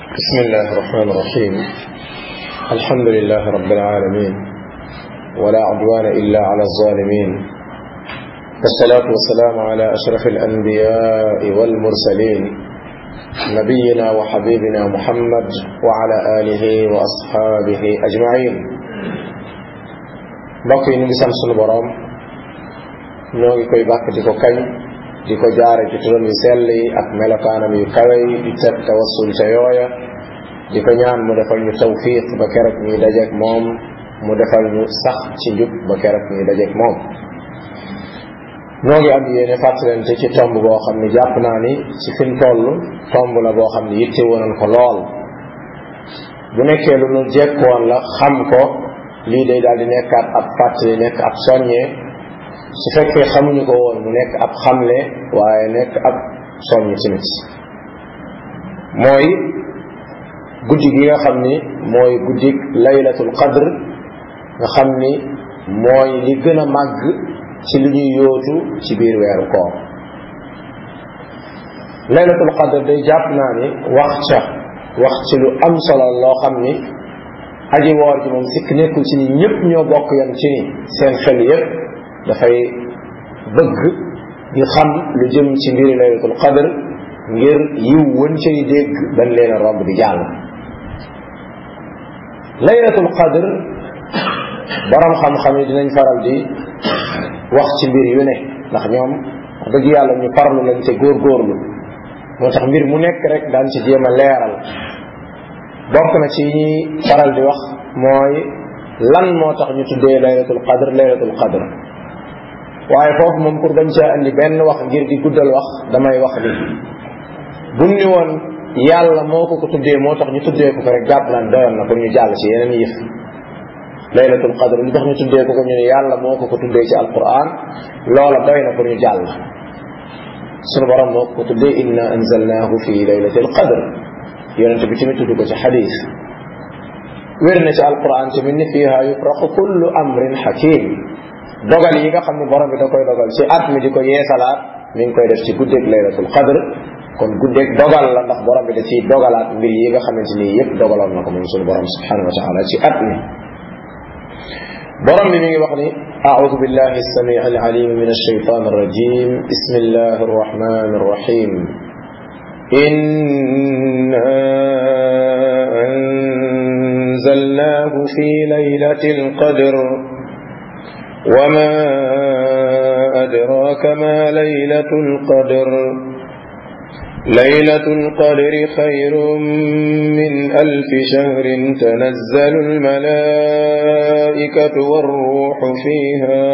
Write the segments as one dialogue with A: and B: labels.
A: بسم الله الرحمن الرحيم الحمد لله رب العالمين ولا عدوان إلا على الظالمين والصلاة والسلام على أشرف الأنبياء والمرسلين نبينا وحبيبنا محمد وعلى آله وأصحابه أجمعين بقي نبسان سنبرام نوغي كوي باك ديكو كاي di ko jaare ci turam yu sell yi ak melokaanam yu kawe yi di teg tawassul ca yooya di ko ñaan mu defal ñu tawfiq ba keroog ñuy dajeek moom mu defal ñu sax ci njub ba keroog ñuy dajeek moom noo ngi am yéene fàttalante ci tomb boo xam ne jàpp naa ni ci fin toll tomb la boo xam ne yitte wonan ko lool bu nekkee lu nu jekkoon la xam ko lii day daal di nekkaat ab fàttali nekk ab soññee su fekkee xamuñu ko woon mu nekk ab xamle waaye nekk ab soññ tamit mooy guddi gi nga xam ni mooy guddi laylatul qadr nga xam ni mooy li gën a màgg ci li ñuy yóotu ci biir weeru koor laylatul qadr day jàpp naa ni wax ca wax ci lu am solo loo xam ni aji woor ji moom sikk nekkul ci ni ñëpp ñoo bokk yam ci ni seen xel yépp dafay bëgg di xam lu jëm ci mbiri laylatul qadr ngir yiw wën cay dégg dañ leen a romb di jàll laylatul qadr borom xam-xam yi dinañ faral di wax ci mbir yu ne ndax ñoom wax dëgg yàlla ñu farlu lañ te góorgóorlu moo tax mbir mu nekk rek daan ci jéem a leeral bokk na ci ñuy faral di wax mooy lan moo tax ñu tuddee laylatul qadr laylatul qadr waaye foofu moom pour bañ caa andi benn wax ngir di guddal wax damay wax ni buñ ni woon yàlla moo ko ko tuddee moo tax ñu tuddee ko ko rek jàpp naan doyoon na pour ñu jàll ci yeneen yëf laylatul qadr lu tax ñu tuddee ko ko ñu ne yàlla moo ko ko tuddee ci alquran loola doy na pour ñu jàll sunu borom moo ko ko tuddee inna anzalnahu fi laylatil qadr yonente bi tamit tudd ko ci xadis wér na ci alquran tamit ni fiha yufraqu kullu amrin hakim dogal yi nga xam ne borom bi da koy dogal ci at mi di ko yeesalaat mi ngi koy def ci guddeeg laylatul qadr kon guddeeg dogal la ndax borom bi da ciy dogalaat mbir yi nga xamante ni yépp dogaloon na ko moom suñu borom subhanahu wa taala ci at mi borom bi mi ngi wax ni أعوذ بالله السميع العليم من الشيطان الرجيم بسم الله الرحمن الرحيم إنا أنزلناه في ليلة القدر وما أدراك ما ليلة القدر ليلة القدر خير من ألف شهر تنزل الملائكة والروح فيها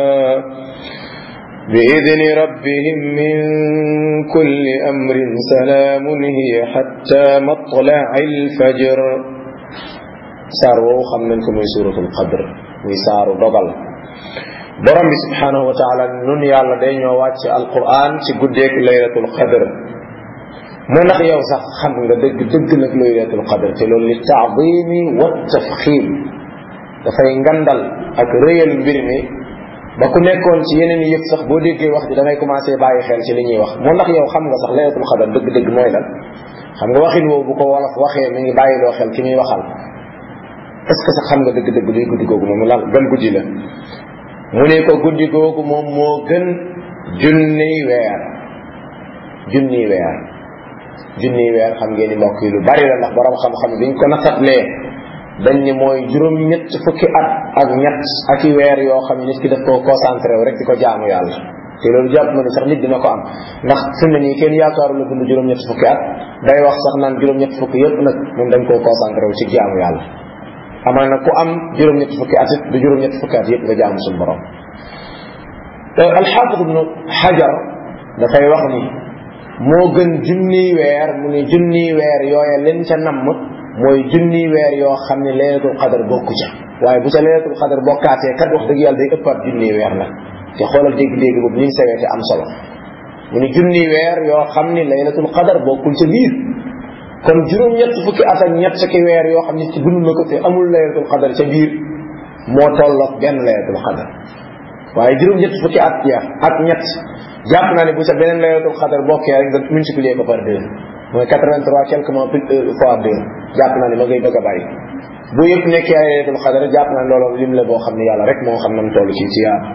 A: بإذن ربهم من كل أمر سلام هي حتى مطلع الفجر ساروا خمنكم سورة القدر ويساروا ضغل borom bi subhanahu wa taala nun yàlla day ñoo wàcc alquran ci guddeeg laylatul qadr mu ndax yow sax xam nga dëgg dëgg nag laylatul qadr te loolu li taadimi wa tafxim dafay ngandal ak rëyal mbir mi ba ku nekkoon ci yeneen yëpp sax boo déggee wax ji da ngay commencé bàyyi xel ci li ñuy wax mu ndax yow xam nga sax laylatul qadr dëgg-dëgg mooy lan xam nga waxin woowu bu ko wolof waxee mi ngi bàyyiloo xel ki muy waxal est ce que sax xam nga dëgg-dëgg luy guddi googu moom lan gan guddi la mu ne ko guddi googu moom moo gën junniy weer junniy weer junniy weer xam ngeen ni mbokk yi lu bari la ndax borom xam-xam biñ ko natatlee dañ ni mooy juróom ñett fukki at ak ñett ak i weer yoo xam ne nit ki daf koo concentré wu rek di ko jaamu yàlla te loolu jàpp ma ni sax nit dina ko am ndax fi mu ne nii kenn yaakaaru la dund juróom ñett fukki at day wax sax naan juróom ñett fukki yëpp nag moom dañ koo concentré wu ci jaamu yàlla amal na ku am juróom-ñetti fukki at it du juróom-ñetti fukki at yëpp nga jaamu suñu borom alxaafid ibnu xajar dafay wax ni moo gën junniy weer mu ne junniy weer yooya leen ca namm mooy junniy weer yoo xam ne laylatul qadar bokku ca waaye bu ca laylatul qadar bokkaatee kat wax dëgg yàlla day ëppaat junniy weer nag te xoolal dégg-dégg boobu ni mu sewee te am solo mu ne junniy weer yoo xam ne laylatul qadar bokkul ca biir kon juróom-ñett fukki at ak ñett ki weer yoo xam ne ci dund na ko te amul laylatul qadar ca biir moo tolloog benn laylatul qadar waaye juróom-ñett fukki at ya ak ñett jàpp naa ne bu sa beneen laylatul qadar bokkee rek nga multiplier ko par deux mooy 83 quelque mois plus fois deux jàpp naa ne ma ngay bëgg a bàyyi bu yëpp nekkee ay laylatul qadr jàpp naa ne loolu lim la boo xam ne yàlla rek moo xam nam toll ci ci yaar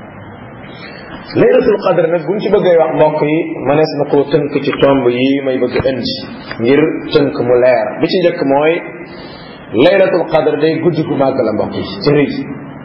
A: laylatul qadr nag buñ ci bëggee wax mbokk yi mënees na koo tënk ci tomb yi may bëgg indi ngir tënk mu leer bi ci njëkk mooy laylatul qadr day guddi gu màgg la mbokk yi ci rëy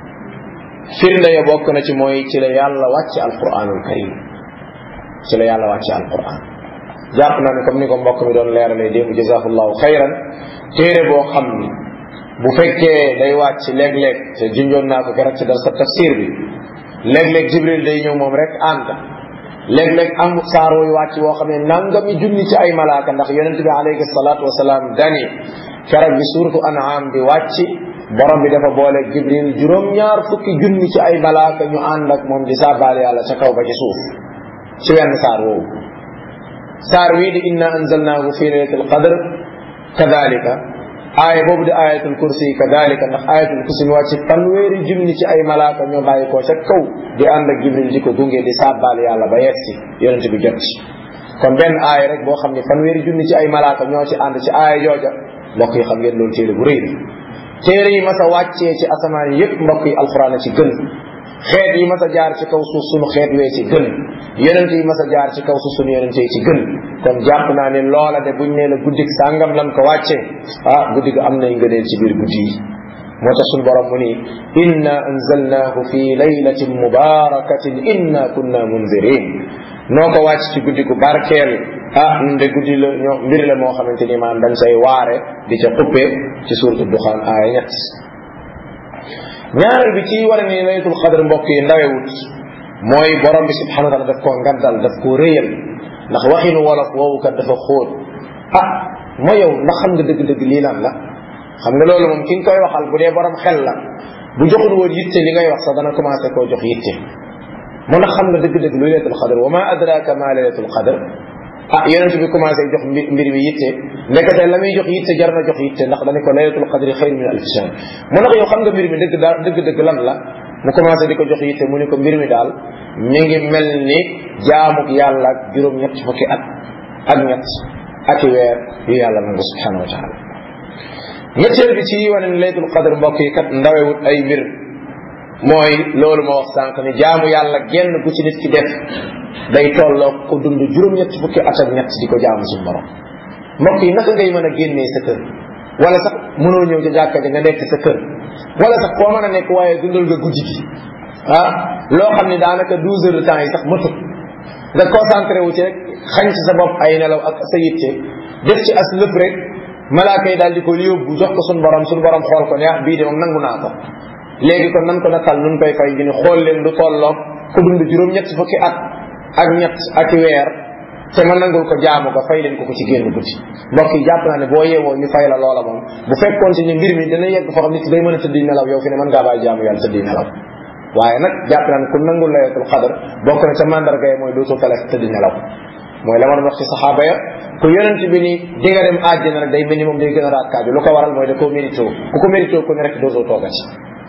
A: firnde ya bokk na ci mooy ci la yàlla wàcc alquranul karim ci la yàlla wàcc alquran jàpp naa ne comme ni ko mbokk mi doon leeralee démb jazakallahu xayran téere boo xam ni bu fekkee day wàcc léeg-léeg te junjoon naa ko keroog ci dal sa tafsir bi léeg-léeg jibril day ñëw moom rek ànd léeg-léeg am saar wuy wàcc woo xam ne nangami junni ci ay malaaka ndax yonent bi alayhi salaatu wasalaam dani keroog bi suuratu an'am bi wàcc borom bi dafa boole jibril juróom-ñaar fukki junni ci ay malaaka ñu ànd ak moom di sàbbaal yàlla ca kaw ba ci suuf ci wenn saar woowu saar wii di inna anzalnaahu fi laylatil qadr kadalika aaya boobu di ayatul kursi kadalika ndax ayatul kursi mi wàcc fanweeri junni ci ay malaaka ñoo bàyyi koo ca kaw di ànd ak jibril di ko gunge di sàbbaal yàlla ba yegsi yonent bi jot ci kon benn aaya rek boo xam ne fanweeri junni ci ay malaaka ñoo ci ànd ci aaya jooja mbokk yi xam ngeen loolu téere bu rëy la téere yi mas a wàccee ci asamaan yi yëpp mbokk yi alxuraan a ci gën xeet yi mas a jaar ci kaw suuf sunu xeet wee ci gën yonent yi mas a jaar ci kaw suuf sunu yonent yi ci gën kon jàpp naa ne loola de buñ nee la guddik sàngam lan ko wàccee ah guddi ga am nay ngëneel ci biir guddi yi moo tax suñu borom mu ni inna anzalnahu fi laylatin mubarakatin inna kunna munzirin noo ko wàcc ci guddi gu barkeel ah nde guddi la ñoo mbir la moo xamante ni maanaam dañ say waare di ca xuppe ci suuratu duxaan aaya ñett ñaareel bi ci war a ni laylatul qadr mbokk yi ndawewut mooy borom bi subhanahu wa taala daf koo ngaddal daf koo réyal ndax waxinu wolof woowu kat dafa xóot ah moo yow ndax xam nga dëgg-dëgg lii lan la xam nga loolu moom ki nga koy waxal bu dee borom xel la bu joxul woon yitte li ngay wax sax dana commencé koo jox yitte moo ndax xam nga dëgg-dëgg lu laylatul qadr wa ma adraka ma laylatul qadr ah yonent bi commencé jox mbir mi yitte nekkate la muy jox yitte jar na jox yitte ndax dañu ko laylatul qadri xayr min alf shahr mu ndax yow xam nga mbir mi dëgg daal dëgg-dëgg lan la mu commencé di ko jox yitte mu ne ko mbir mi daal mi ngi mel ni jaamuk yàlla ak juróom ñett fukki at ak ñett ak weer yu yàlla nangu subhanahu wa taala ñetteel bi ci wane ne laylatul qadr mbokk yi kat ndawewut ay mbir mooy loolu ma wax sànq ni jaamu yàlla genn gu ci nit ki def day tolloo ko dund juróom-ñett fukki at ak ñett di ko jaamu suñu borom mbokk yi naka ngay mën a génnee sa kër wala sax mënoo ñëw ca jàkka ja nga nekk sa kër wala sax koo mën a nekk waaye dundal nga guddi gi ah loo xam ne daanaka douze heures de temps yi sax matut nga concentré wu ci rek xañ ci sa bopp ay nelaw ak sa yitte def ci as lëpp rek malaaka yi daal di ko yóbbu jox ko suñu borom suñu borom xool ko ne ah bii de moom nangu naa ko léegi kon nan ko nattal nun koy fay gi ni xool leen lu tolloog ku dund juróom-ñett fukki at ak ñett ak weer te ma nangul ko jaamu ko fay leen ko ko ci génn guddi mbokk yi jàpp naa ne boo yeewoo ñu fay la loola moom bu fekkoon ci ne mbir mi dana yegg foo xam nit day mën a tëddi nelaw yow fi ne mën ngaa bàyyi jaamu yàlla tëddi nelaw waaye nag jàpp naa ne ku nangul layatul xadar bokk na ca mandarga yi mooy dootoo tale tëddi nelaw mooy la ma doon wax ci saxaaba ya ku yonent bi ni di nga dem àjjana rek day mel ni moom day gën a raakaaju lu ko waral mooy da koo mérito ku ko mérito ku ne rek dootoo toogati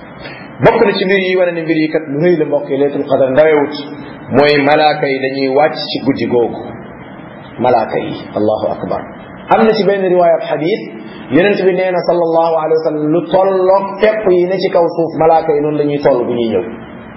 A: bokk na ci mbir yi wane ne mbir yi kat lu rëy la mbokk yi laylatul qadar ndawewut mooy malaaka yi dañuy wàcc ci guddi googu malaaka yi allahu akbar am na ci benn riwaayat xadis yonent bi nee na sallallahu alayhi wa sallam lu tolloog fepp yi ne ci kaw suuf malaaka yi noonu la ñuy toll bu ñuy ñëw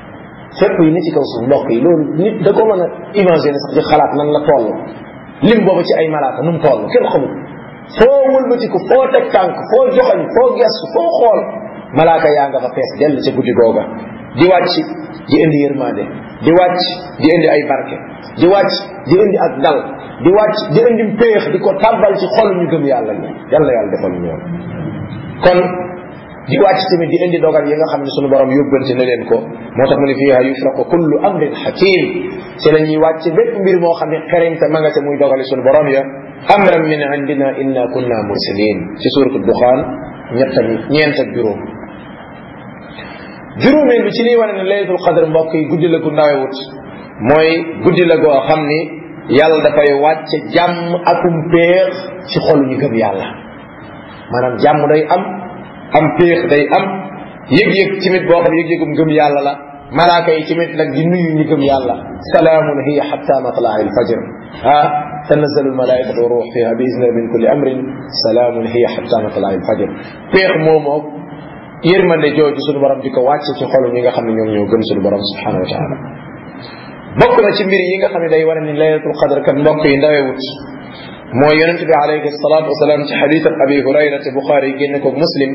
A: fepp yi ne ci kaw suuf mbokk yi loolu nit da ko mën a imaginer sax di xalaat nan la toll lim boobu ci ay malaaka nu mu toll kenn xamul foo wëlbatiku foo teg tànk foo joxañ foo gestu foo xool malaaka yaa nga fa fees dell ca guddi googa di wàcc di indi yërmande di wàcc di indi ay barke di wàcc di indi ak dal di wàcc di indi péex di ko tàbbal ci xol ñu gëm yàlla ñi yàlla yàlla defal ñu ñoom kon di wàcc tamit di indi dogal yi nga xam ne sunu borom yóbbante na leen ko moo tax mu ne fiiha yufraqu kullu amrin hakim ci la ñuy wàcc bépp mbir moo xam ne xereñte ma nga ca muy dogali sunu borom ya amran min indina inna kunna mursalin ci suratu duxaan ñett ak ñeent ak juróom juróomeel bi ci liy wane ne laylatul qadr mbokk yi guddi la gu ndawewut mooy guddi la goo xam ni yàlla dafay wàcce jàmm akum péex ci xolu ñu gëm yàlla maanaam jàmm day am am péex day am yëg-yëg tamit boo xam yëg-yëgum gëm yàlla la malaaka yi tamit nag di nuyu ñu gëm yàlla salaamun hiya hatta matlaa il fajr ah tanazzalu almalaikatu wa ruux fiha bi izni min kulli amrin salaamun hiya xatta matlai alfajr peex moomoo yërmande jooju suñu borom di ko wàcce ci xolu ñi nga xam ne ñoom ñoo gëm suñu borom subhanahu wa taala bokk na ci mbir yi nga xam ne day wane ni laylatul qadr kat mbokk yi ndawewut mooy yonent bi alayhi salatu wasalaam ci xadis ab abi hurayra te buxaari yi génne ko muslim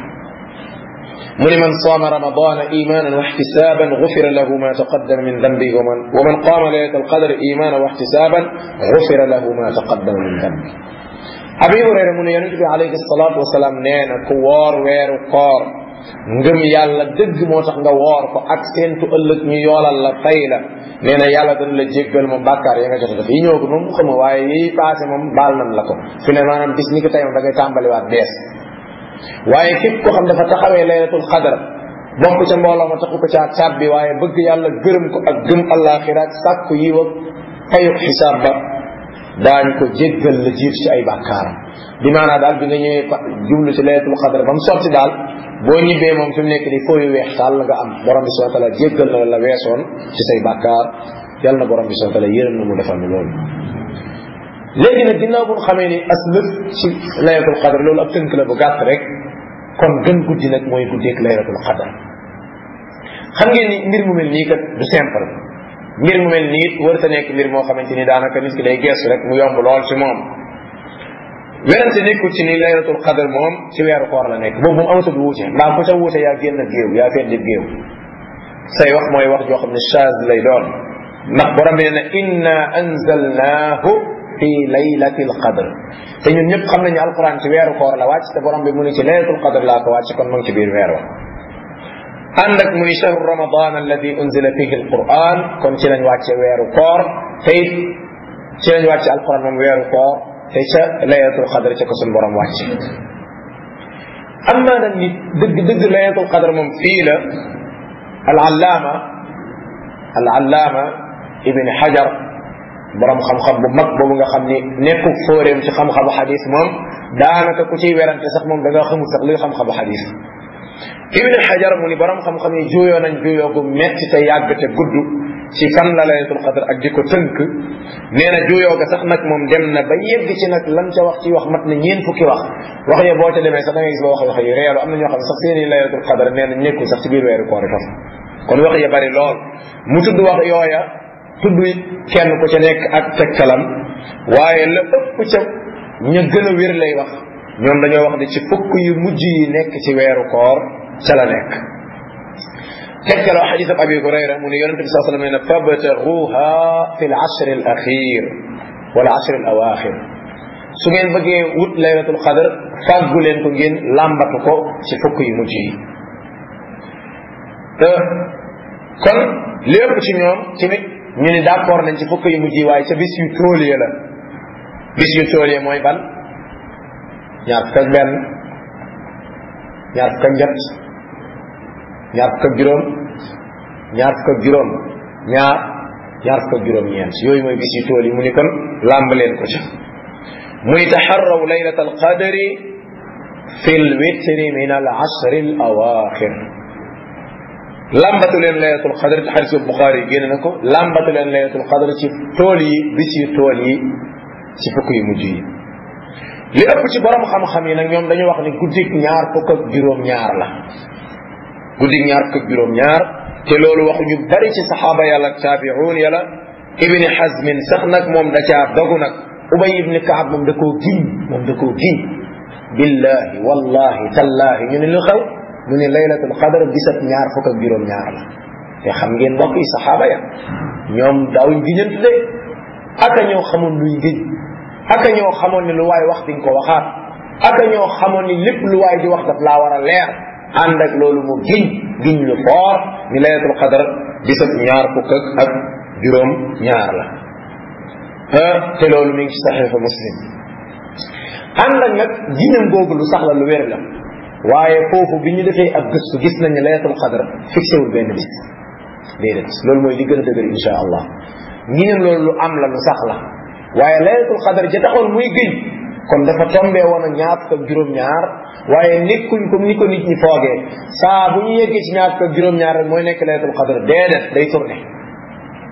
A: mu ni man saama ramadana imanan wa ixtisaban gufira lahu ma taqaddama min dambi wa man wa man qaama laylatal qadr imanan wa ixtisaban gufira lahu ma taqaddama min dambi abi hurayra mu ne yonent bi alayhi salatu wasalaam nee na ku woor weeru koor ngëm yàlla dëgg moo tax nga woor ko ak seentu ëllëg ñu yoolal la fay la nee na yàlla dana la jéggal moom bàkkaar ya nga jot a def yi ñëw ko moom xama waaye yi passé moom baal nan la ko fi ne maanaam bis ni ko tey moom da ngay tàmbaliwaat bees waaye képp ko xam dafa taxawee laylatul xadar bokk ca mbooloo ma taxu ko caa tàbbi waaye bëgg yàlla gërëm ko ak gëm àllaaxira ak sàkku yiw ak fayuk xisaab ba daañ ko jéggal la jiitu ci ay bàkkaaram bi maanaa daal bi nga ñëwee jublu ci laylatul xadar ba mu sotti daal boo ñibbee moom fi mu nekk di fooyu weex taal la nga am borom bi subhanahu wa taala jéggal na la weesoon ci say bàkkaar yàlla na borom bi subhanahu wa taala yërëm na mu defal ni loolu léegi nag ginnaaw bu xamee ni as lëf ci laylatul xadar loolu ab tënk la bu gàtt rek kon gën guddi nag mooy guddeeg laylatul xadar xam ngeen ni mbir mu mel nii kat du simple mbir mu mel nii warta nekk mbir moo xamante ni daanaka nit ki day geestu rek mu yomb lool ci moom werante nekkul ci ni laylatul qadr moom ci weeru koor la nekk boobu moom amatul wuute mbaa ku ca wuute yaa génn géew yaa feddi géew say wax mooy wax joo xam ne chaz lay doon ndax borom bi ne inna anzalnaahu fi laylatil qadr te ñun ñëpp xam nañu alquran ci weeru koor la wàcc te borom bi mu ni ci laylatul qadr laa ko wàcc kon mu ngi ci biir weer wa ànd ak mu ni shahru ramadan alladi unzila fihi alquran kon ci lañ wàcce weeru koor te it ci lañ wàcce alquran moom weeru koor te ca laylatul qadr ca ko suñu borom wàcce am naa nag nit dëgg dëgg laylatul qadr moom fii la al allaama al allaama ibn hajar borom xam-xam bu mag boobu nga xam ni nekkul fóoreem ci xam-xamu xadis moom daanaka ku ciy werante sax moom da nga xamul sax luy xam-xamu xadis ibn hajar mu ni borom xam-xam yi juuyoo nañ juuyoo gu metti te yàgg te gudd ci fan la laylatul qadr ak di ko tënk nee na juuyoo ga sax nag moom dem na ba yegg ci nag lan ca wax ci wax mat na ñeen fukki wax wax ya boo ca demee sax da ngay gis ba wax wax yu reelu am na ñoo xam ne sax seeni laylatul qadr nee na nekkul sax ci biir weeru koor itam kon wax ya bari lool mu tudd wax yooya tudd kenn ku ca nekk ak tegtalam waaye la ëpp ca ña gën a wér lay wax ñoom dañoo wax ne ci fukk yu mujj yi nekk ci weeru koor ca la nekk tegtaloo xadis ab abi hurayra mu ne yonente bi saa sallam nee na fabtaguha fi l ashr al axir wala ashr al awaxir su ngeen bëggee wut laylatul qadr fàggu leen ko ngeen làmbatu ko ci fukk yu mujj yi kon lépp ci ñoom tamit ñu ni d'accord nañ ci fukk yu mujj yi waaye ca bis yu tóolie la bis yu tóolie mooy ban ñaar fukk ak benn ñaar fukk ak ñett ñaar fukk ak juróom ñaar fukk ak juróom ñaar ñaar fukk ak juróom ñeent yooyu mooy bis yu tóol yi mu ni kon làmb leen ko ca muy taxarraw laylat alqadri fi lwitri min al ashri al awaxir lambatu leen laylatul qadr ci xadisu buxaari yi génn na ko lambatu leen laylatul qadr ci tool yi bis yu tool yi ci fukk yu mujj yi li ëpp ci borom xam-xam yi nag ñoom dañu wax ni guddik ñaar fukk ak juróom ñaar la guddik ñaar fukk ak juróom ñaar te loolu waxu ñu bari ci saxaaba yàlla ak taabiuun yàlla ibni hazmin sax nag moom da caa dogu nag ubay ibni kaab moom da koo giñ moom da koo giñ billahi wallahi tallahi ñu ne lu xew mu ne laylatul qadr bisat ñaar fukk ak juróom ñaar la te xam ngeen mbokk yi saxaaba ya ñoom daawuñ giñantu de aka ñoo xamoon luy giñ aka ñoo xamoon ni lu waay wax di nga ko waxaat aka ñoo xamoon ni lépp lu waay di wax daf laa war a leer ànd ak loolu mu giñ giñ lu foor ni laylatul qadr bisat ñaar fukk ak juróom ñaar la te loolu mi ngi ci saxiixu muslim ànd ak nag giñam googu lu sax la lu wér la waaye foofu bi ñu defee ak gëstu gis nañ ne laylatul qadr fixé wul benn bis déedéet loolu mooy li gën a dëgër insha allah ngiñam loolu lu am la lu sax la waaye laylatul qadr ja taxoon muy gëñ kon dafa tombee woon ak ñaar fukk ak juróom-ñaar waaye nekkuñ comme ni ko nit ñi foogee saa bu ñu yeggee ci ñaar fukk ak juróom-ñaar rek mooy nekk laylatul qadr déedéet day tourné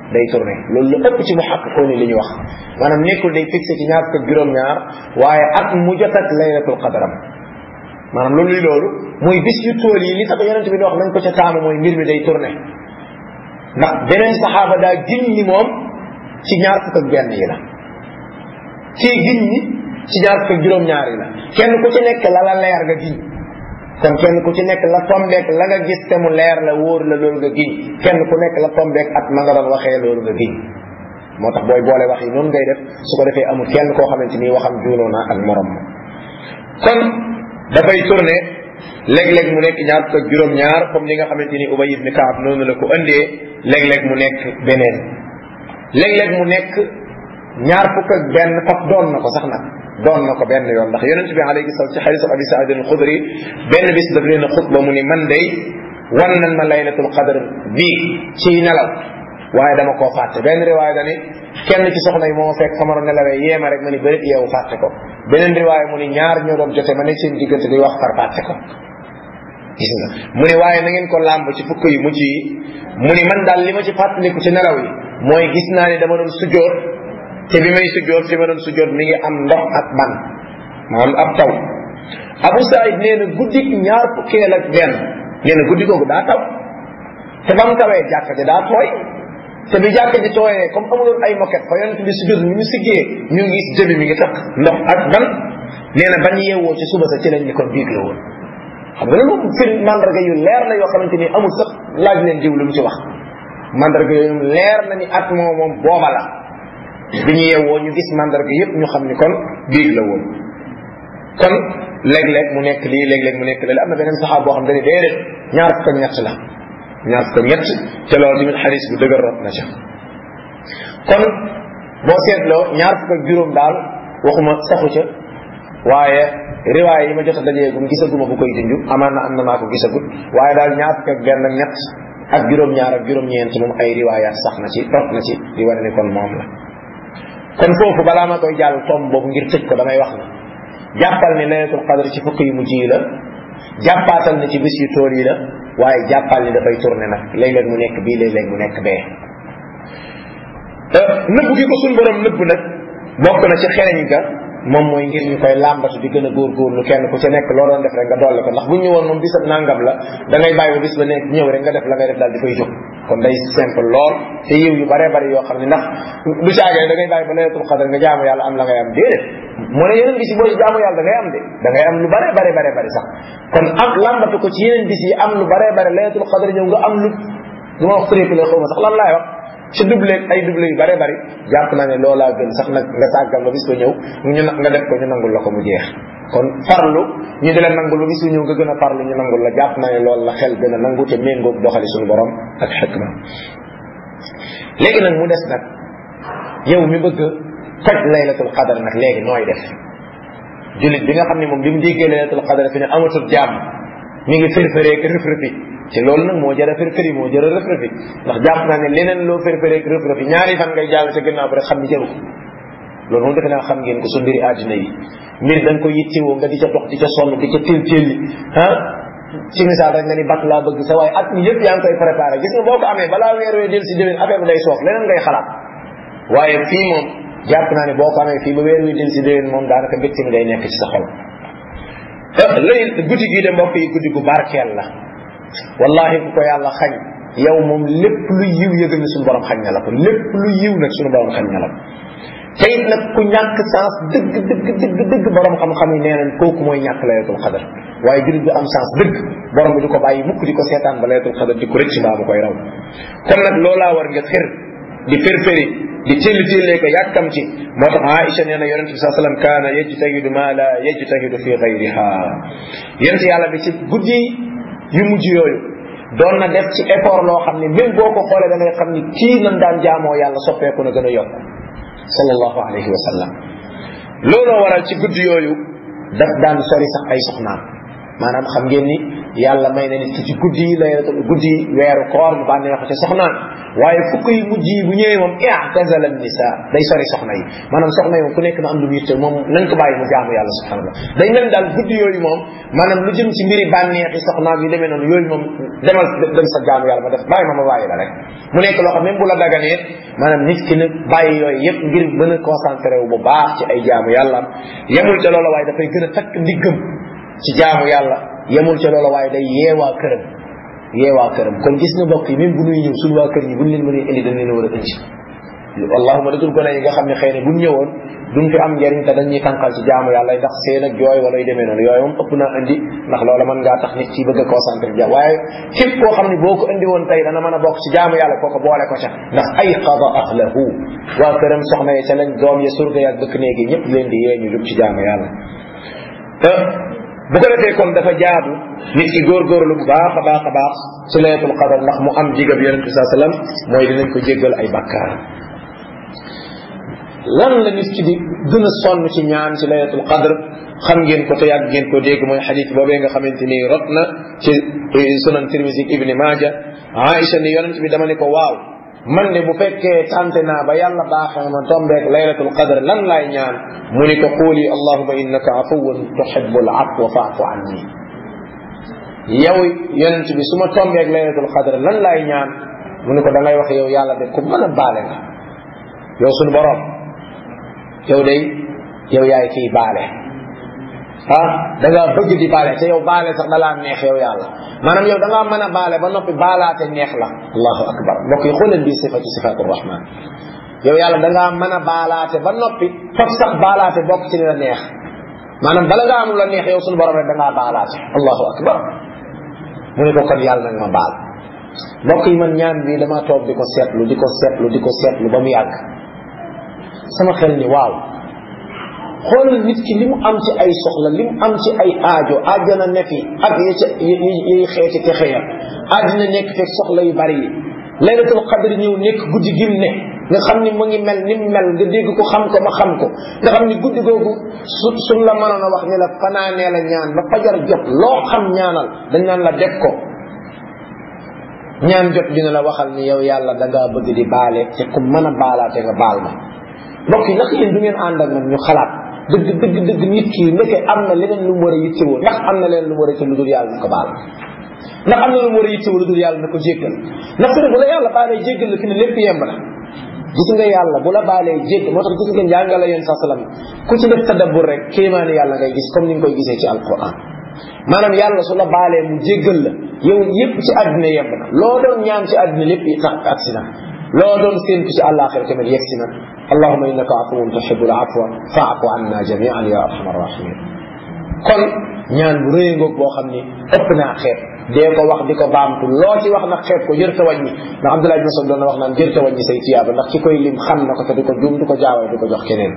A: day tourné loolu lu ëpp ci mu xàq koo ni li ñu wax maanaam nekkul day fixé ci ñaar fukk juróom-ñaar waaye at mu jot ak laylatul qadaram maanaam loolu luy loolu mooy bis yu tool yi li tax yonent bi di wax nañ ko ca taamu mooy mbir mi day tourné ndax beneen saxaaba daa giñ ni moom ci ñaar fukk ak benn yi la kii giñ ni ci ñaar fukk ak juróom-ñaar yi la kenn ku ci nekk la la leer nga giñ kon kenn ku ci nekk la tombeek la nga gis te mu leer la wóor la loolu nga giñ kenn ku nekk la tombeek at ma nga doon waxee loolu nga giñ moo tax booy boole wax yi noonu ngay def su ko defee amul kenn koo xamante ni waxam juunoo na ak morom ma kon dafay tourné léeg-léeg mu nekk ñaar fukk ak juróom-ñaar comme ni nga xamante ni Ubay ibn Kaab noonu la ko indee léeg-léeg mu nekk beneen léeg-léeg mu nekk ñaar fukk ak benn faf doon na ko sax nag doon na ko benn yoon ndax yonent bi alayhi salaam ci xadiis abi saïd al xudri benn bis daf leen a xutba mu ni man day wan nan ma laylatul qadr bii ci nelaw waaye dama koo fàtte benn riwaaya dani kenn ci soxna yi moo fekk fa ma doon nelawee yéema rek ma ni bërit yeewu fàtte ko beneen riwaaya mu ni ñaar ñoo doon jote ma nekk seen diggante di wax far fàtte ko gis nga mu ni waaye na ngeen ko làmb ci fukk yu mujj yi mu ni man daal li ma ci fàttaliku ci nelaw yi mooy gis naa ni dama doon sujjoot te bi may sujjoot fi ma doon sujjoot mi ngi am ndox ak ban maanaam ab taw Abu Saïd nee na guddi ñaar fukkeel ak benn nee na guddi googu daa taw te ba mu tawee jàkka ji daa tooy te bi jàkka ji tooyee comme amuloon ay moquette fa yonent bi sujjoot mi ñu siggee ñu ngi gis jëbi mi ngi takk ndox ak ban nee na ban yeewoo ci suba sa ci lañ ni kon biig la woon xam nga loolu moom fir mandarga yu leer la yoo xamante ni amul sax laaj leen diw lu mu ci wax mandarga yooyu leer na ni at moo moom booba la bi ñu yeewoo ñu gis mandarga yépp ñu xam ni kon biig la woon kon léeg-léeg mu nekk lii léeg-léeg mu nekk lii am na beneen saxaab boo xam ne déedéet ñaar fukk ak ñett la ñaar fukk ak ñett te loolu tamit xadis bu dëgër rot na ca kon boo seetloo ñaar fukk ak juróom daal waxuma saxu ca waaye riwaay yi ma jot a dajeegum gisaguma bu koy junj amaan na am na maa ko gisagut waaye daal ñaar fukk ak benn ak ñett ak juróom-ñaar ak juróom-ñeent moom ay riwaayaat sax na ci rot na ci di wane ni kon moom la kon foofu balaa ma koy jàll tomb boobu ngir tëj ko damay wax na jàppal ni laylatul qadr ci fukk yu mujj yi la jàppaatal ni ci bis yu tool yi la waaye jàppal ni dafay tourné nag léeg-léeg mu nekk bii léeg-léeg mu nekk bee nëbb gi ko suñ borom nëbb nag bokk na ci xereñ ga moom mooy ngir ñu koy làmbatu di gën a góorgóorlu kenn ku ci nekk loo doon def rek nga dolli ko ndax bu ñëwoon moom bisab nangam la da ngay bàyyi ba bis ba nekk ñëw rek nga def la ngay def daal di koy jóg kon day simple lool te yiw yu bare bari yoo xam ne ndax du caagee da ngay bàyyi ba laylatul qadr nga jaamu yàlla am la ngay am déedéet mu ne yeneen bis yi boo ci jaamu yàlla da ngay am de da ngay am lu bare bare bare bari sax kon am làmbatu ko ci yeneen bis yi am lu bare bare laylatul qadr ñëw nga am lu du ma wax triplé xaw ma sax lan laay wax ci doublé ay doublé yu bare bari jàpp naa ne loolaa gën sax nag nga sàggal ba bis ba ñëw ñu nga def ko ñu nangul la ko mu jeex kon farlu ñu di la nangul ba bis ba ñëw nga gën a farlu ñu nangul la jàpp naa ne loolu la xel gën a nangu te méngoog doxali suñu borom ak xikma léegi nag mu des nag yow mi bëgg toj laylatul qadar nag léegi nooy def jullit bi nga xam ne moom bi mu déggee laylatul qadar fi ne amatul jàmm mi ngi fërfëree ak rëf-rëfi te loolu nag moo jara fërfëri moo jara rëf-rëfi ndax jàpp naa ne leneen loo fërfëree ak rëf-rëfi ñaari fan ngay jàll ca gannaaw ba rek xam ni jaru ko loolu moom defe naa xam ngeen ko su mbiri àddina yi mbir da nga ko yittewoo nga di ca dox di ca sonn di ca téel téel ah ci misaal rek nga ni bakk laa bëgg sa waaye at mi yëpp yaa ngi koy préparé gis nga boo ko amee balaa weer wee del si déwén affaire bi day soof leneen ngay xalaat waaye fii moom jàpp naa ne boo ko amee fii ba weer wi del si déwén moom daanaka mbégte mi day nekk ci sa xol lay guddi gii de mbokk yi guddi gu barkeel la wallahi ku ko yàlla xañ yow moom lépp lu yiw yëgal ni suñu borom xañ na la ko lépp lu yiw nag suñu borom xañ na la ko te it nag ku ñàkk sens dëgg dëgg dëgg dëgg borom xam-xam yi nee nañ kooku mooy ñàkk laylatul xadar waaye jullit bi am sens dëgg borom bi du ko bàyyi mukk di ko seetaan ba laylatul xadar di ko rëcc mbaa mu koy raw kon nag loolaa war nga xër di férféri di tilli tillee ko yàkkamti moo tax Aïcha nee na yonente bi saa sallam kaana yajtahidu ma la yajtahidu fi gayriha yonente yàlla bi ci guddi yu mujj yooyu doon na def ci effort loo xam ne même boo ko xoolee da ngay xam ni kii nan daan jaamoo yàlla soppeeku na gën a yokk sallallahu alayhi wa sallam looloo waral ci guddi yooyu daf daan sori sax ay soxnaam maanaam xam ngeen ni yàlla may na nit ki ci guddi yi laylatul guddi weeru koor mu bànneexu ca soxnaan waaye fukk yi mujj yi bu ñëwee moom i'tazala nisa day sori soxna yi maanaam soxna yi moom ku nekk na am lu muy yitte moom nañ ko bàyyi mu jaamu yàlla subhanallah day mel daal guddi yooyu moom maanaam lu jëm ci mbiri bànneex yi soxnaam yi demee noonu yooyu moom demal dem sa jaamu yàlla ma def bàyyi ma ma bàyyi la rek mu nekk loo xam même bu la daganee maanaam nit ki nag bàyyi yooyu yëpp ngir mën a concentré wu bu baax ci ay jaamu yàlla yemul ca loola waaye dafay gën a takk ndiggam ci jaamu yàlla yemul ca loola waaye day yeewaa këram yeewaa këram kon gis nga mbokk yi même bu nuy ñëw suñu waa kër yi buñ leen mënee indi dañ leen war a indi allahuma dadul gone yi nga xam ne xëy na buñ ñëwoon duñ fi am njëriñ te dañuy tànqal ci jaamu yàlla ndax seen ak jooy wala yu demee noonu yooyu moom ëpp naa indi ndax loola mën ngaa tax nit ci bëgg a concentré ja waaye képp koo xam ne boo ko indi woon tey dana mën a bokk ci jaamu yàlla kooko boole ko ca ndax ay qada ahlahu waa këram soxna yi ca lañ doom ya surga yaag dëkk néegi ñëpp leen di yee ñu jub ci jaamu yàlla bu ko defee kon dafa jaadu nit ki góorgóorlu bu baax a baax a baax ci laylatul qadar ndax mu am jigab yonent bi saa sallam mooy dinañ ko jéggal ay bakkaar lan la nit ki di gën a sonn ci ñaan ci laylatul qadr xam ngeen ko te yàgg ngeen ko dégg mooy xadis boobee nga xamante ni rot na ci sunan tirmisi ibni maaja aïcha ni yonent bi dama ne ko waaw man de bu fekkee tante naa ba yàlla baaxee ma tombeek laylatul qadr lan laay ñaan mu ni ko quuli allahuma innaka afuwun tuhibbul afwa faafu anni yow yonent bi su ma tombeek laylatul qadr lan laay ñaan mu ni ko da ngay wax yow yàlla de ku mën a baale nga yow suñu borom yow day yow yaay kii baale ah da ngaa bëgg di baale te yow baale sax dalaa neex yow yàlla maanaam yow da ngaa mën a baale ba noppi baalaate neex la allahu akbar mbokk yi xooleen bii sifatu sifatu rahman yow yàlla da ngaa mën a baalaate ba noppi faf sax baalaate bokk ci li la neex maanaam bala nga am la neex yow suñu borom rek da ngaa baalaate allahu akbar mu ne ko kon yàlla nag ma baal mbokk yi man ñaan bi dama toog di ko seetlu di ko seetlu di ko seetlu ba mu yàgg sama xel ni waaw xoolal nit ki li mu am ci ay soxla li mu am ci ay aajo àjjana ne fi ak yi ca yi xeeti texe ya àddina nekk fekk soxla yu bari yi laylatul qadr ñëw nekk guddi gim ne nga xam ni mu ngi mel ni mu mel nga dégg ko xam ko ma xam ko nga xam ni guddi googu su suñ la mënoon a wax ni la fanaanee la ñaan ba fajar jot loo xam ñaanal dañ naan la def ko ñaan jot dina la waxal ni yow yàlla da ngaa bëgg di baale te ku mën a baalaate nga baal ma mbokk yi ndax yéen du ngeen ànd ak man ñu xalaat dëgg dëgg dëgg nit ki ndeke am na leneen lu mu war a yittewoo ndax am na leneen lu mu war a yitte lu dul yàlla na ko baal ndax am na lu mu war a yittewoo lu dul yàlla na ko jéggal ndax su ne bu la yàlla baalee jéggal la fi ne lépp yemb na gis nga yàlla bu la baalee jégg moo tax gis ngeen jàngale yéen sa salam ku ci def tadabbur rek kéemaani yàlla ngay gis comme ni nga koy gisee ci alquran maanaam yàlla su la baalee mu jéggal la yow yépp ci àddina yemb na loo doon ñaan ci àddina lépp tax agsi na loo doon séentu ci àllaaxira tamit yegsi na allahuma innaka afuwun tuhibbul afwa faafu anna jamian ya arhamar rahimin kon ñaan bu rëy ngoog boo xam ni ëpp naa xeeb dee ko wax di ko baamtu loo ci wax nag xeeb ko jërta wàññi ndax Abdullah ibn Mas'ud doon na wax naan jërta wàññi say tiyaaba ndax ki koy lim xam na ko te du ko juum du ko jaawale du ko jox keneen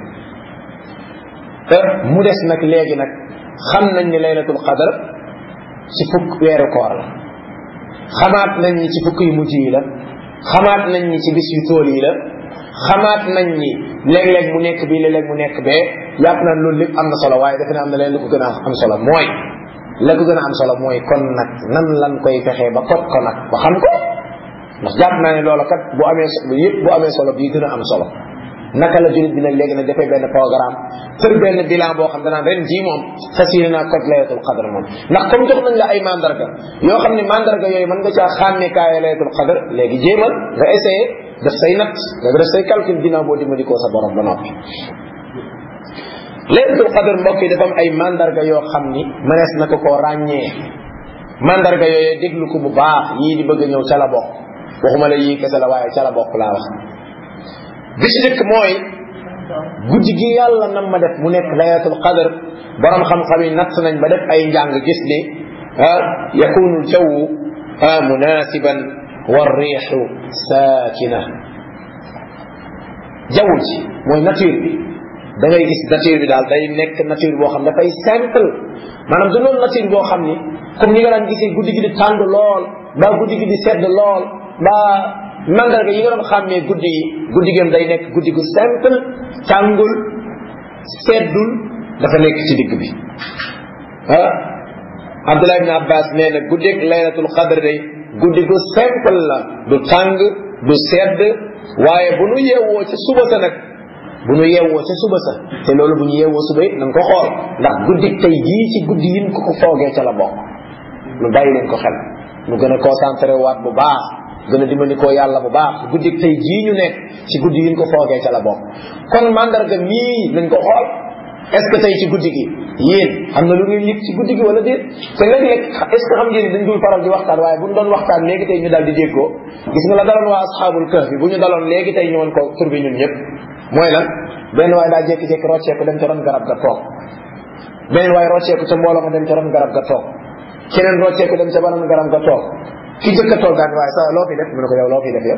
A: te mu des nag léegi nag xam nañ ni laylatul qadar ci fukk weeru koor la xamaat nañ ni ci fukk yu mujj yi la xamaat nañ ni ci bis yu tool yi la xamaat nañ ni léeg-léeg mu nekk bii léeg-léeg mu nekk bee yàpp naan loolu lépp am na solo waaye defe naa am na leen lu ko gën a am solo mooy la ko gën a am solo mooy kon nag nan lan koy fexee ba kot ko nag ba xam ko ndax jàpp naa ne loola kat bu amee solo yëpp bu amee solo bii gën a am solo naka la jullit bi nag léegi nag dafay benn programme tër benn bilan boo xam danaan ren jii moom fas yéene naa kot laylatul qadr moom ndax comme jox nañ la ay mandarga yoo xam ne mandarga yooyu mën nga caa xàmmee kaaya laylatul qadr léegi jéemal nga essayé def say natt nga def say calcul ginnaaw boo dimbali sa borom ba noppi laylatul qadr mbokk yi dafa am ay mandarga yoo xam ni mënees na ko koo ràññee mandarga yooyu déglu ko bu baax yii di bëgg a ñëw ca la bokk waxuma la yii kese la waaye ca la bokk laa wax bi ci dëkk mooy guddi gi yàlla nam ma def mu nekk laylatul qadr borom xam-xam yi natt nañ ba def ay njàng gis ni ah yakunu ljawu munasiban wa riixu saakina jaww ji mooy nature bi da ngay gis nature bi daal day nekk nature boo xam dafay simple maanaam du loolu nature boo xam ni comme ni nga daan gisee guddi gi di tàng lool mbaa guddi gi di sedd lool mbaa mandarga yi nga doon xàmmee guddi yi guddi gem day nekk guddi gu simple tàngul seddul dafa nekk ci digg bi ah Abdullah ibn Abbas nee na guddik laylatul qadr day guddi gu simple la du tàng du sedd waaye bu nu yeewoo ci suba sa nag bu nu yeewoo ci suba sa te loolu bu ñu yeewoo suba it nañ ko xool ndax guddik tey jii ci guddi yin ko ko foogee ca la bokk nu bàyyi leen ko xel nu gën a concentré waat bu baax gën a dimbali koo yàlla bu baax guddik tey jii ñu nekk ci guddi yin ko foogee ca la bokk kon mandarga mii nañ ko xool est-ce que tey ci guddi gi yéen am na lu ngeen yëg ci guddi gi wala déet te léeg-léeg est-ce que xam ngeen dañ dul faral di waxtaan waaye bu ñu doon waxtaan léegi tey ñu daal di déggoo gis nga la daloon waa asxaabul kahf bi bu ñu daloon léegi tey ñu woon ko tur bi ñun ñëpp mooy lan benn waay daa jékki-jékki rocceeku dem ca ron garab ga toog beneen waay rocceeku ca mbooloo ma dem ca ron garab ga toog keneen rocceeku dem ca banan garab ga toog ki jëkk a toog daal waaye sa loo fi def mu ne ko yow loo fi def yow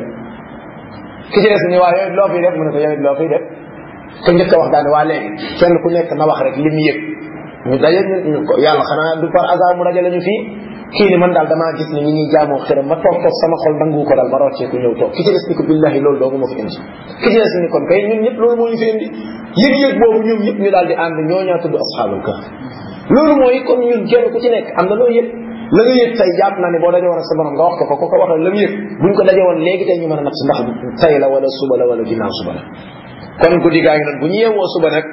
A: ki ci des ni waa yow loo fi def mu ne ko yow loo fi def ka njëkk a wax daane waa léegi kenn ku nekk na wax rek li mu yëg ñu daje ñu ko yàlla xanaa du par hasard mu dajale ñu fii kii ni man daal damaa gis ni ñi ñuy jaamoo xëram ma toog toog sama xol nangu ko daal ma roccee ku ñëw toog ki ci des ni ko billahi loolu doogu ma fi indi ki ci des ni kon kay ñun ñëpp loolu moo ñu fi indi yëg-yëg boobu ñoom ñëpp ñu daal di ànd ñoo ñaa tudd asxaabul kahf loolu mooy comme ñun kenn ku ci nekk am na loo yëg la nga yëg tey jàpp naa ne boo daje woon ak sa borom nga wax ko ko ko ko waxee la mu yëg buñ ko daje woon léegi tey ñu mën a nag si ndax tey la wala suba la wala ginnaaw suba la kon guddi gaa ngi noonu bu ñu yeewoo suba nag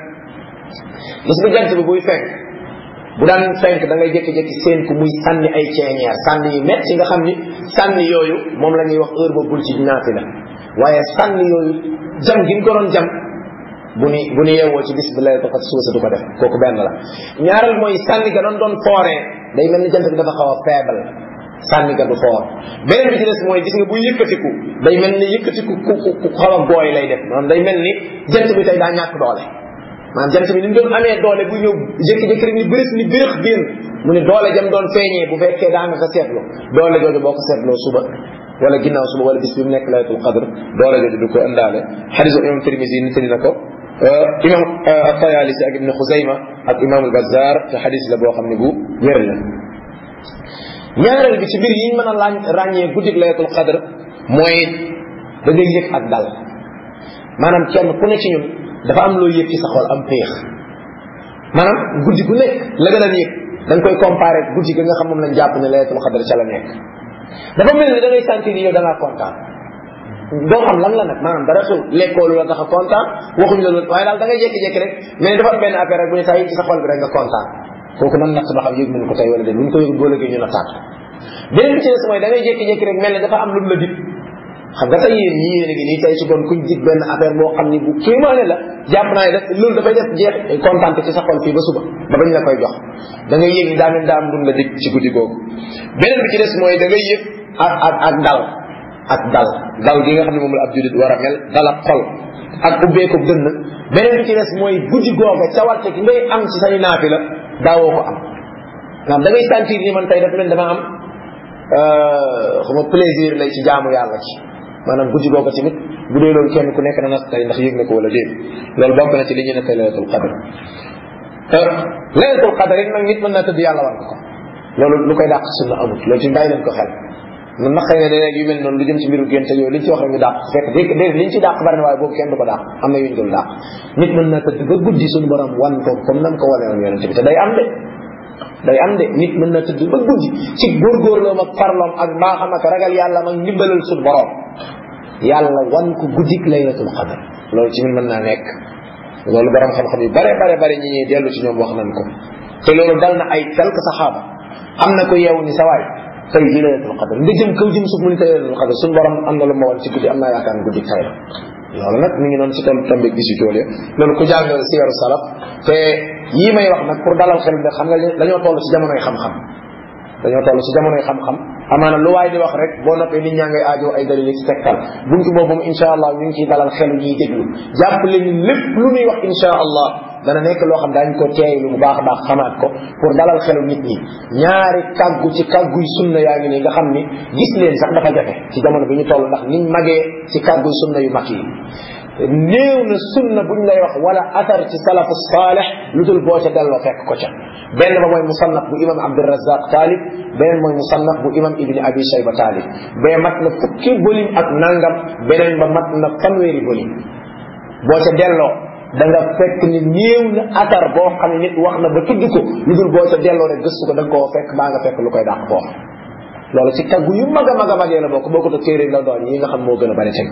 A: gis nga jant bi buy fenk bu daan fenk da ngay jékki-jékki seen ku muy sànni ay ceeñeer sànni yu metti nga xam ni sànni yooyu moom la ñuy wax heure ba bul ci naati la waaye sànni yooyu jam gi mu ko doon jam bu ni bu ni yeewoo ci bis bi lay dafa suba sa du ko def kooku benn la ñaareel mooy sànni ga doon doon fooree day mel ni jant bi dafa xaw a faible sànni ga du foor beneen bi ci des mooy gis nga buy yëkkatiku day mel ni yëkkatiku ku ku ku xaw a gooy lay def maanaam day mel ni jant bi tey daa ñàkk doole maanaam jant bi ni mu doon amee doole bu ñëw jékki-jékki rek ni bëris ni bërëx génn mu ne doole jam doon feeñee bu fekkee daa nga ko seetlu doole jooju boo ko seetloo suba wala ginnaaw suba wala bis bi mu nekk laylatul qadr doole jooju du ko indaale xadisu imam Tirmisi nittali na ko imam Tayalisi ak ibn Xuzayma ak imam al-Bazzar te xadis la boo xam ne bu wér la ñaareel bi ci mbir yi ñu mën a lañ ràññee guddik laylatul qadr mooy da ngay yëg ak dal maanaam kenn ku ne ci ñun dafa am loo yëg ci sa xol am péex maanaam guddi gu nekk la gën a yëg da nga koy comparé guddi gi nga xam moom lañ jàpp ne laylatul qadr ca la nekk dafa mel ni da ngay sentir ni yow da ngaa kontaan doo xam lan la nag maanaam dara xew lekkoolu la tax a kontaan waxuñu la loolu waaye daal da ngay jékki-jékki rek mais dafa am benn affaire rek bu ne saa yi ci sa xol bi rek nga kontaan kooku nan natt ba xam yëg nañ ko tey wala déet bu ñu ko yëg boo léegi ñu na tàtt beneen bi ci des mooy da ngay jékki-jékki rek mel ne dafa am lu mu la dib xam nga tey yéen ñii yéen a ngi nii tey su doon kuñ dig benn affaire boo xam ni bu kéemaane la jàpp naa ne def loolu dafay def jeex kontaan ci sa xol fii ba suba ba bañ la koy jox da ngay yëg ni daa mel daa am lu mu la dig ci guddi googu beneen bi ci des mooy da ngay yëg ak ak ak dal ak dal dal gi nga xam ne moom la ab julit war a mel dal ak xol ak ubbeeku dënn beneen bi ci des mooy guddi googa cawarte gi ngay am ci say naafi la daawoo ko am naam da ngay sentir ni man tey dafa mel dama am xama plaisir lay ci jaamu yàlla ci maanaam guddi googa tamit bu dee loolu kenn ku nekk na nas tey ndax yëg na ko wala déet loolu bokk na ci li ñu ne tey laylatul qadr laylatul qadr it nag nit mën naa tëdd yàlla war ko ko loolu lu koy dàq sunna amut loolu ci bàyyi leen ko xel na naqay ne léeg yu mel noonu lu jëm ci mbiru génte yooyu liñ ci wax rek ñu dàq fekk dé déedéet liñ ci dàq bari na waaye boobu kenn du ko dàq am na yuñ dul dàq nit mën naa tëdd ba guddi suñu borom wan ko comme nam ko wane woon yonente bi te day am de day am de nit mën naa tëdd ba guddi ci góorgóorloom ak farloom ak mbaaxam ak ragal yàlla ak ndimbalal suñu borom yàlla wan ko guddik laylatul qadr loolu ci min mën naa nekk loolu borom xam-xam yu bare bare bare ñi ñuy dellu ci ñoom wax nañ ko te loolu dal na ay quelques saxaaba am na ko yeewu ni sa waay tey ji laylatul qadr nga jëm kaw jëm suuf mu ni tey laylatul qadr suñu borom am na lu ma wan ci guddi am naa yaakaar ne guddi tay la loolu nag mi ngi noonu ci toll tombe bi si tool ya loolu ku jàng siyaru salaf te yii may wax nag pour dalal xel bi xam nga dañoo toll ci jamonoy xam-xam dañoo toll ci jamonoy xam-xam amaana lu waay di wax rek boo noppee nit ñaa ngay aajo ay dalil ci tegtal buntu boobu moom insha allah ñu ngi ciy dalal xelu ñuy déglu jàpp leen ni lépp lu muy wax insha allah dana nekk loo xam daañu ko teeylu bu baax a baax xamaat ko pour dalal xelu nit ñi ñaari kàggu ci kàgguy sunna yaa ngi nii nga xam ni gis leen sax dafa jafe ci jamono bi ñu toll ndax niñ magee ci kàgguy sunna yu mag yi néew na sunna buñ lay wax wala athar ci salafu saalih lu dul boo ca delloo fekk ko ca benn ba mooy musannaf bu imam abdurazaq taalib beneen mooy musannaf bu imam ibni abi shayba taalib bee mat na fukki volume ak nangam beneen ba mat na fanweeri volume boo ca delloo da nga fekk ni néew na atar boo xam ne nit wax na ba tudd ko lu dul boo ca delloo rek gëstu ko da nga koo fekk baa nga fekk lu koy dàq foofu loolu ci kaggu yu mag a mag a magee la bokk boo ko te téere la doon yi nga xam moo gën a bari tey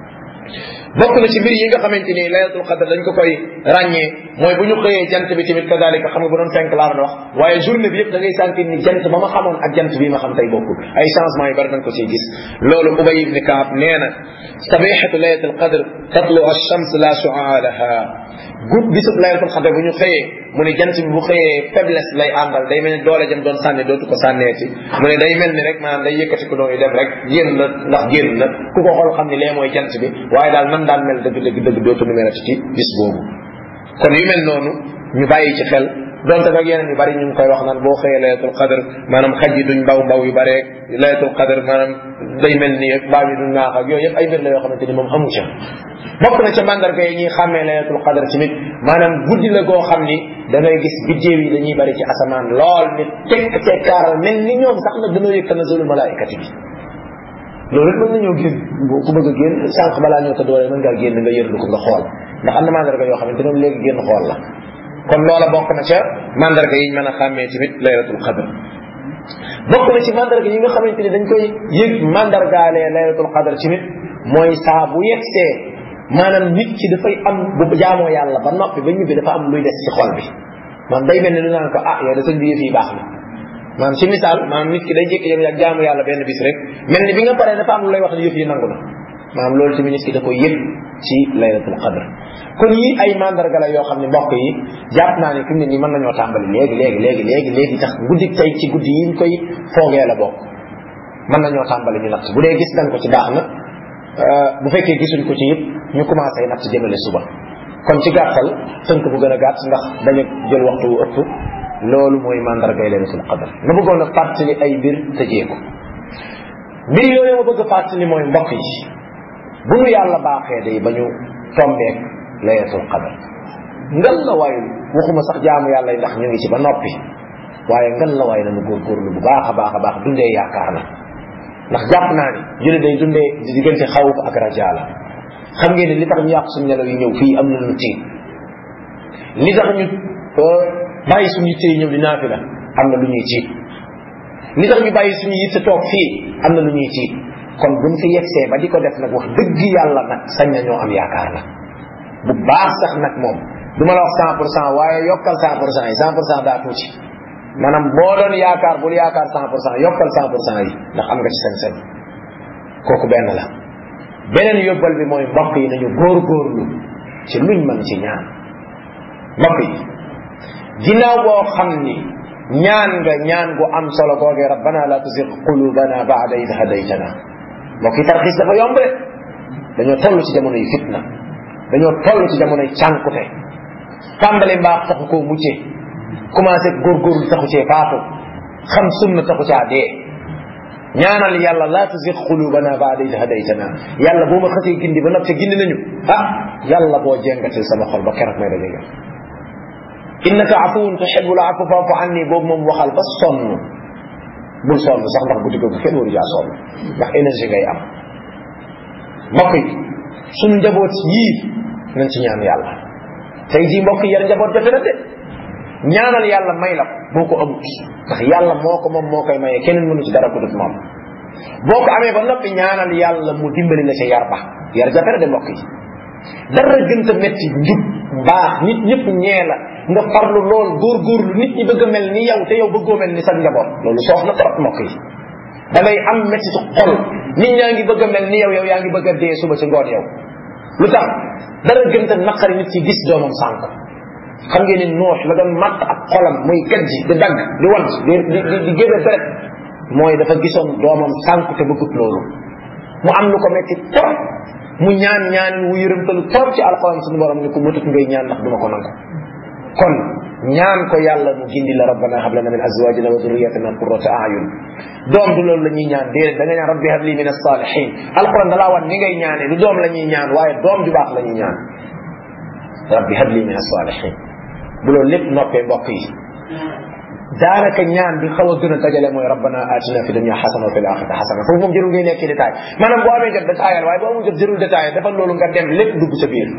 A: bokk na ci mbir yi nga xamante ni laylatul qadr dañ ko koy ràññee mooy bu ñu xëyee jant bi tamit kadalika xam nga bu doon fenk laa doon wax waaye journée bi yëpp da ngay sentir ni jant ba ma xamoon ak jant bii ma xam tey bokkul ay changement yu bari dañ ko ciy gis loolu ubay ibn kaab nee na sabihatu laylatul qadr tatlu ash-shams la shu'a laha gud bisub laylatul qadr bu ñu xëyee mu ne jant bi bu xëyee faiblesse lay àndal day mel ni doole jëm doon sànni dootu ko sànneeti mu ne day mel ni rek maanaam day yëkkati ko doon dem rek génn na ndax génn na ku ko xool xam ni lee mooy jant bi waaye daal nan daan mel dëgg dëgg dëgg dootu nu melati ci bis boobu kon yu mel noonu ñu bàyyi ci xel donte nag yeneen yu bari ñu ngi koy wax naan boo xëyee laylatul qadr maanaam xaj yi duñ mbaw mbaw yu bare laylatul qadr maanaam day mel ni mbaam yi duñ naax ak yooyu yëpp ay mbir la yoo xamante ni moom amu ca bokk na ca mandarga yi ñuy xàmmee laylatul qadr ci nit maanaam guddi la goo xam ni da ngay gis biddéew yi dañuy bari ci asamaan lool ni tekk tekkaaral mel ni ñoom sax nag dañoo yëg tanazulul malaikati bi loolu it mën nañoo génn ku bëgg a génn sànq balaa ñoo tëdd wala mën ngaa génn nga yërlu ko nga xool ndax am na mandarga yoo xamante ne léegi génn xool la kon loola bokk na ca mandarga yi ñu mën a xàmmee tamit laylatul qadr bokk na ci mandarga yi nga xamante ni dañ koy yëg mandargaalee laylatul qadr ci nit mooy saa bu yegsee maanaam nit ki dafay am bu jaamoo yàlla ba noppi ba ñibbi dafa am luy des ci xol bi man day mel ni lu naan ko ah yow da sëñ bi yëf yi baax na maanaam ci misaal maanaam nit ki day jékki yam yàgg jaamu yàlla benn bis rek mel ni bi nga paree dafa am lu lay wax ne yëf yi nangu na maanaam loolu tamit nit ki da koy yëg ci laylatul qadr kon yi ay mandarga la yoo xam ne mbokk yi jàpp naa ne fi mu ne nii mën nañoo tàmbali léegi léegi léegi léegi léegi tax guddi tey ci guddi yi ñu koy foogee la bokk mën nañoo tàmbali ñu natt bu dee gis nañ ko ci baax na bu fekkee gisuñ ko ci yëpp ñu commencé natt jëmale suba kon ci gàttal tënk bu gën a gàtt ndax bañ a jël waxtu wu ëpp loolu mooy mandargay laylatul qadr ma bëggoon a fàttali ay mbir tëjee ko mbir yooyu ma bëgg a fàttali mooy mbokk yi bu ñu yàlla baaxee day ba ñu tombeek laylatul qadr ngal la waaye waxuma sax jaamu yàlla yi ndax ñu ngi ci ba noppi waaye ngal la waaye nañu góorgóorlu bu baax a baax a baax dundee yaakaar na ndax jàpp naa ni julli day dundee di diggante xawuf ak rajaala xam ngeen ne li tax ñu yàq suñu nelaw yi ñëw fii am na lu tiit li tax ñu bàyyi suñu yitte yi ñëw di naafila am na lu ñuy tiit li tax ñu bàyyi suñu yitte toog fii am na lu ñuy tiit kon buñ fi yegsee ba di ko def nag wax dëgg yàlla nag sañ nañoo am yaakaar la bu baax sax nag moom du ma la wax cent pour cent waaye yokkal cent pour cent yi cent pour cent daa tuuti maanaam boo doon yaakaar bul yaakaar cent pour cent yokkal cent pour cent yi ndax am nga ci sañ-sañ kooku benn la beneen yóbbal bi mooy mbokk yi nañu góorgóorlu ci luñ mën ci ñaan mbokk yi ginnaaw boo xam ni ñaan nga ñaan gu am solo googee rabbana la tuzigh qulubana ba'da idh hadaytana mbokk yi tarxiis dafa yomb de dañoo toll ci jamono yi fitna dañoo toll ci jamono yi cànkute tàmbali mbaax taxu koo mucce commencé góorgóorlu taxu cee faatu xam sunna taxu caa dee ñaanal yàlla la tuzigh qulubana ba'da idh hadaytana yàlla boo ma xasee gindi ba noppi gindi nañu ah yàlla boo jengatil sama xol ba keroog may daje yow innaka afuwun tuhibbul afwa fa'fu anni boobu moom waxal ba sonn bul sonn sax ndax guddi googu kenn waru jaa sonn ndax énergie ngay am mbokk yi suñu njaboot yii nañ ci ñaan yàlla tey jii mbokk yi yar njaboot jafe na de ñaanal yàlla may la boo ko amut ndax yàlla moo ko moom moo koy maye keneen mënu ci dara ko dut moom boo ko amee ba noppi ñaanal yàlla mu dimbali la ca yar ba yar jafe na de mbokk yi dara gën a metti njub mbaax nit ñëpp ñee la nga farlu lool góorgóorlu nit ñi bëgg a mel ni yow te yow bëggoo mel ni sa njaboot loolu soof na trop mbokk yi da ngay am metti ci xol nit ñaa ngi bëgg a mel ni yow yow yaa ngi bëgg a dee suba ci ngoon yow lu tax dara gën a naqari nit ci gis doomam sànq xam ngeen ni noox la doon matt ak xolam muy gajji di dagg di want di di di génne deret mooy dafa gisoon doomam sànq te bëggut loolu mu am lu ko metti trop mu ñaan ñaan wu yërëmtalu trop ci alxuraan suñu borom ni ko mëtut ngay ñaan ndax duma ko nangu kon ñaan ko yàlla mu gindi la rabbana hab lana min azwajina wa dhurriyyatina qurrata a'yun doom du loolu la ñuy ñaan déedéet da nga ñaan rabbi hab li min as-salihin alquran da laa wan ni ngay ñaanee du doom la ñuy ñaan waaye doom ju baax la ñuy ñaan rabbi hab li min as-salihin bu loolu lépp noppee mbokk yi daanaka ñaan bi xaw a gën a dajale mooy rabbana atina fi dunya xasana wa fil axirati xasana foofu moom jërul ngay nekk ci détail maanaam boo amee jot détail waaye boo amul jot jërul détail dafa loolu nga dem lépp dugg sa biir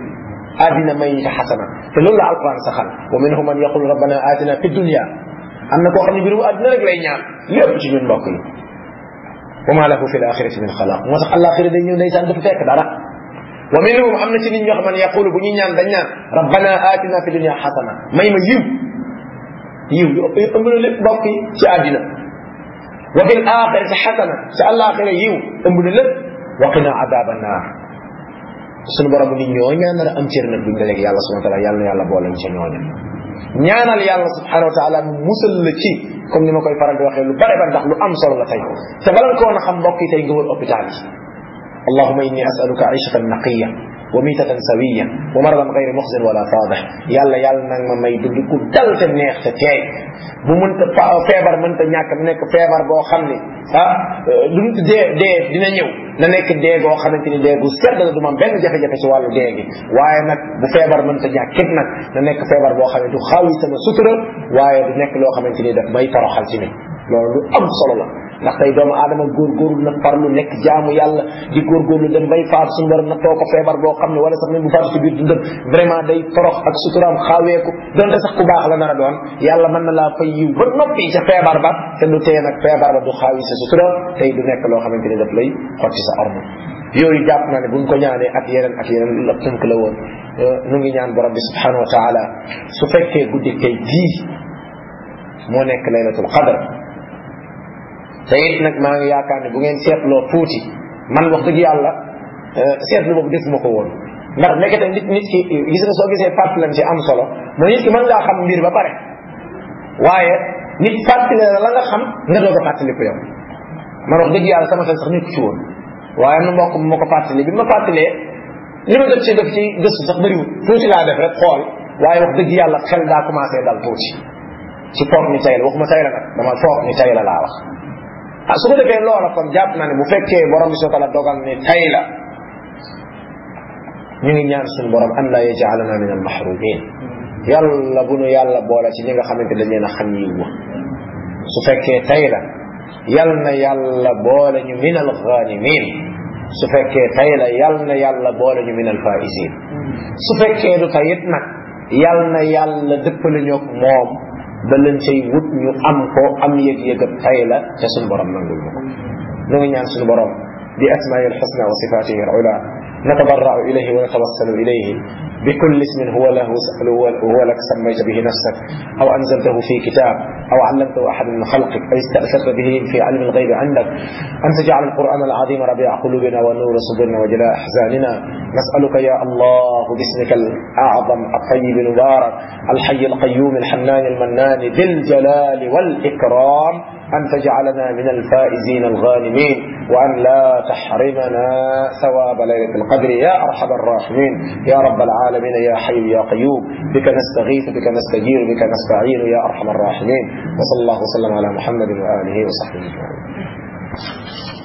A: addina may ñu xasana te loolu la alquran saxal wa minhum man yaqul rabbana atina fi dunya am na koo xam ne mbirum addina rek lay ñaan lépp ci ñun mbokk yi wa ma lahu fi l axirati min xalaq moo tax alaxira day ñëw ndeysaan dafa fekk dara wa minhum am na ci nit ñoo xam ne yaqulu bu ñuy ñaan dañ ñaan rabbana atina fi dunya xasana may ma yiw yiw yu ëpp ëmb na lépp mbokk yi ci àddina wa fil axirati xasana ci alaxira yiw ëmb na lépp wa qina adaba naar suñu borom ni ñoo ñaanal am cër nag buñ dajeeg yàlla subhanahu wa taala yàlla na yàlla boole ñu ca ñooña ñaanal yàlla subhanahu wa taala mu musal la ci comme ni ma koy faral di waxee lu bare bare ndax lu am solo la tey te bala nga ko woon a xam mbokk yi tey nga wër hôpital yi allahuma inni asaluka aishatan naqiya wa mitatan sawiya wa maradan gayri muxzin wala faadix yàlla yàlla nag ma may dund ku dal te neex te teey bu mënta feebar mënta ñàkk mu nekk feebar boo xam ne ah lu mu dee dee dina ñëw na nekk dee goo xamante ni dee gu sedd la du ma benn jafe-jafe ci wàllu dee gi waaye nag bu feebar mënta ñàkk képp nag na nekk feebar boo xam ne du xaawi sama sutura waaye du nekk loo xamante ni daf may toroxal ci mi loolu lu am solo la ndax tey doomu aadama góorgóorlu na farlu nekk jaamu yàlla di góorgóorlu dem bay faatu suñu borom na too ko feebar boo xam ne wala sax même bu faatu ci biir dundam vraiment day torox ak suturaam xaaweeku donte sax ku baax la nar a doon yàlla mën na laa fay yiw ba noppi ca feebar ba te du tee nag feebar ba du xaawi sa sutura tey du nekk loo xamante ni daf lay xotti sa orma yooyu jàpp naa ne buñ ko ñaanee ak yeneen ak yeneen la tënk la woon nu ngi ñaan borom bi subhanahu wa taala su fekkee guddi tey gii moo nekk laylatul qadr te it nag maa ngi yaakaar ne bu ngeen seetloo tuuti man wax dëgg yàlla seetlu boobu defuma ko woon ndax nekkete nit nit ki gis nga soo gisee fàttalan ci am solo mooy nit ki mën ngaa xam mbir ba pare waaye nit fàttali la la nga xam nga doog a fàttali ko yow man wax dëgg yàlla sama xel sax nekku ci woon waaye am na mbokk ma ko fàttali bi ma fàttalee li ma jot ci def ci gëstu sax bëriwul tuuti laa def rek xool waaye wax dëgg yàlla xel daa commencé dal tuuti ci foog ni tay la waxuma tay la nag dama foog ni tay la laa wax ah su ko defee loola kon jàpp naa ne bu fekkee borom bi soo la dogal ni tay la ñu ngi ñaan suñu borom an laa yajaalana min al mahrumin yàlla bu nu yàlla boole ci ñi nga xamante dañ leen a xam yiw wa su fekkee tay la yal na yàlla boole ñu min al ghanimin su fekkee tay la yal na yàlla boole ñu min al faisin su fekkee du tayit nag yal na yàlla dëppale ñoog moom ba leen cay wut ñu am ko am yëg-yëg ab tay la te suñu borom nangul ñu ko ñu ngi ñaan suñu borom bi asmaai alxusna wa sifatihi al ula نتضرع إليه ونتوسل إليه بكل اسم هو له هو لك سميت به نفسك أو أنزلته في كتاب أو علمته أحد من خلقك أو استأثرت به في علم الغيب عندك أن تجعل القرآن العظيم ربيع قلوبنا ونور صدورنا وجلاء أحزاننا نسألك يا الله باسمك الأعظم الطيب المبارك الحي القيوم الحنان المنان ذي الجلال والإكرام أن تجعلنا من الفائزين الغانمين وأن لا تحرمنا ثواب ليلة القدر يا أرحم الراحمين يا رب العالمين يا حي يا قيوم بك نستغيث بك نستجير بك نستعين يا أرحم الراحمين وصلى الله وسلم على محمد وآله وصحبه أجمعين